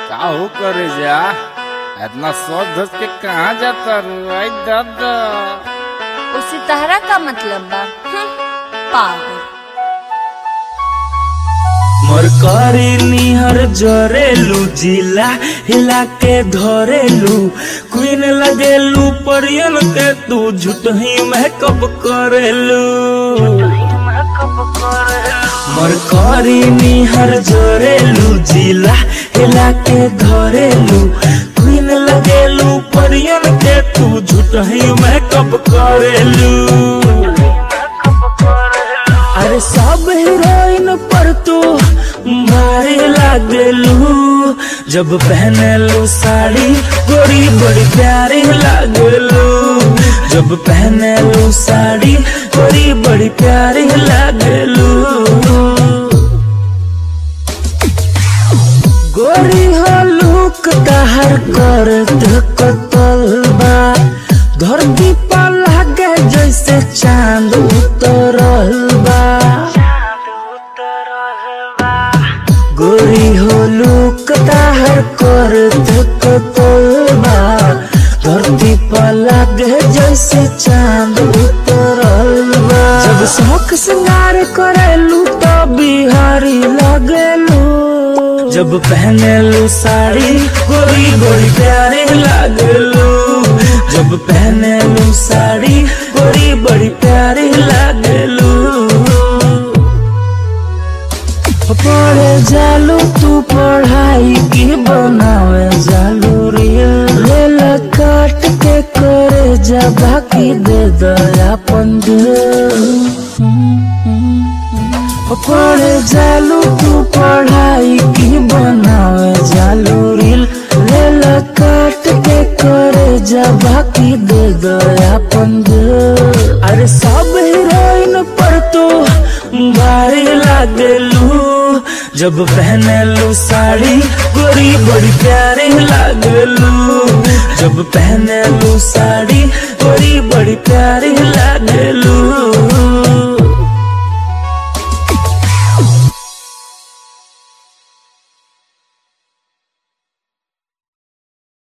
का हो करे जा इतना सोच धस के कहाँ जाता रू आई दादा उससे तहरा का मतलब बा हम्म, पागल मरकरी निहर जरेलू जिला हिला के धरेलू क्वीन लगेलू परियन के तू झूठ ही मेकअप करेलू मरकरी निहर जरेलू जिला हिला के धरेलू क्वीन लगेलू परियन के तू झूठ ही मेकअप करेलू अरे सब हीरोइन पर तू भारी लागलू जब पहनलू साड़ी गोरी बड़ी प्यारी लागलू जब पहनलू साड़ी गोरी बड़ी प्यारी लागलू गोरी हो लुक तहर कर कतलबा धरती पर लागे जैसे चांद उतरल बा गोरी हो लुक तहर कर कतलबा धरती पर लागे जैसे चांद उतरल बा जब शौक श्रृंगार करेलू तो बिहारी लगेलू जब पहनेलू साड़ी गोरी गोरी प्यारे लागलू जब पहनेलू साड़ी गोरी बड़ी प्यारी लागलू पढ़े जालू तू पढ़ाई की बनावे जालू रियल रेल काट के करे जा बाकी दे दयापन पढ़े जालू तू पढ़ाई की बनावे जालू रिल रेल काट के करे जा बाकी दे दयापन अरे सब हीरोइन पर तू भारी लागलू जब पहनलू साड़ी गोरी बड़ी प्यारी लागलू जब पहनलू साड़ी गोरी बड़ी प्यारी लागलू